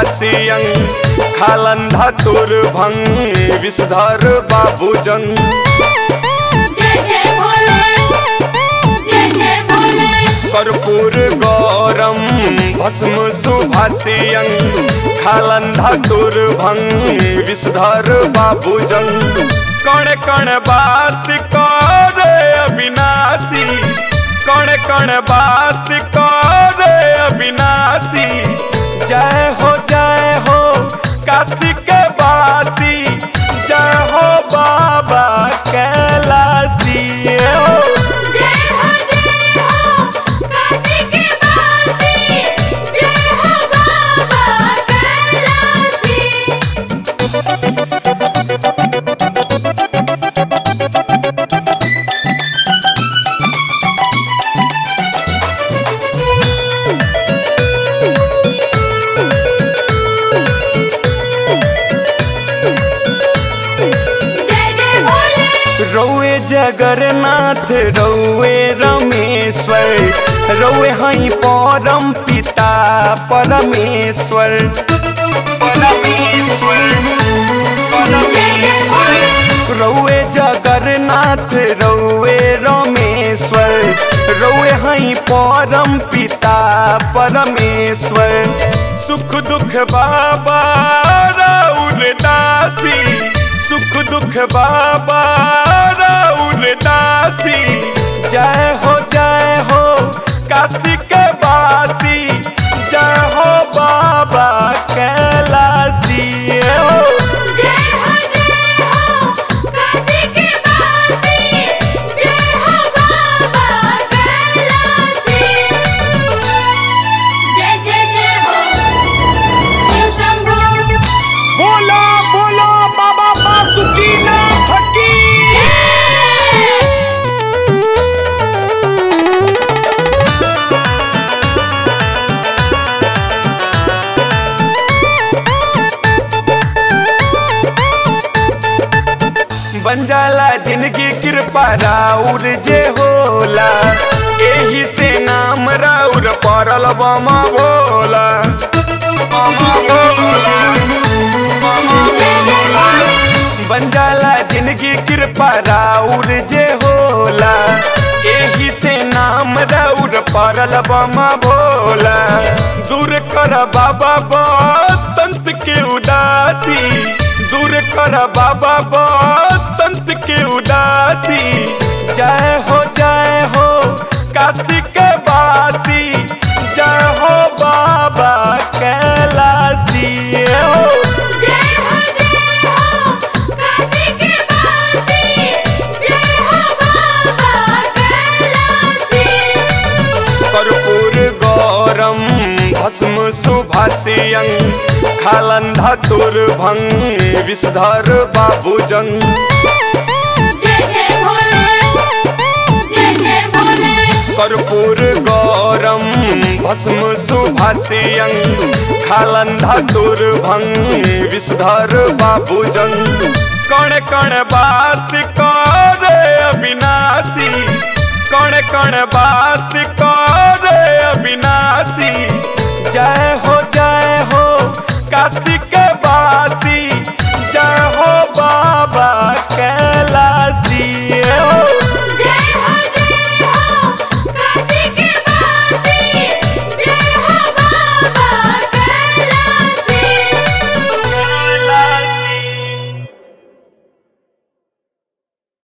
सुभाषियं खालन धतुर भंग विषधर बाबूजन जय जय भोले जय जय भोले कर्पूर गौरम भस्म सुभाषियं खालन धतुर भंग विषधर बाबूजन कण कण बास करे अविनाशी कण कण बास करे अविनाशी जय हो जय हो काशी के बासी जय हो बाबा कैलासी हो जय हो जय हो काशी के वासी जय हो बाबा कैलासी जय जय भोले रौए जगन्नाथ रौए रमेश्वर रौए हई परम पिता परमेश्वर परमेश्वर परमेश्वर रौए जगन्नाथ रौए रमेश्वर रौए हई परम पिता परमेश्वर सुख दुख बाबा राउर दासी सुख दुख बाबा राउर दासी जय हो जय हो काशी के बासी जय हो बाबा कैलासी हो जय हो जय हो काशी के वासी जय हो बाबा कैलासी जय जय जय हो शिव शंभो बोलो बोलो बाबा बासुकीनाथ की बन जाला जिंदगी कृपा राउर जे होला एही से नाम राउर पड़ल बमा भोला बमा भोला बमा भोला बन जाला जिंदगी कृपा राउर जे होला एही से नाम राउर पड़ल बमा भोला दूर कर बाबा संत के उदासी दूर कर बाबा संत के उदासी जय हो जय हो काशी के बासी जय हो बाबा कैलासी हो जय हो जय हो काशी के वासी जय हो बाबा कैलासी कर्पूर गौरम भस्म सुभाषियं खालन धतुर भंग विषधर बाबूजन जय जय भोले जय जय भोले कर्पूर गौरम भस्म सुभाषियं खालन धतुर भंग विषधर बाबूजन कण कण बास करे अविनाशी कण कण बास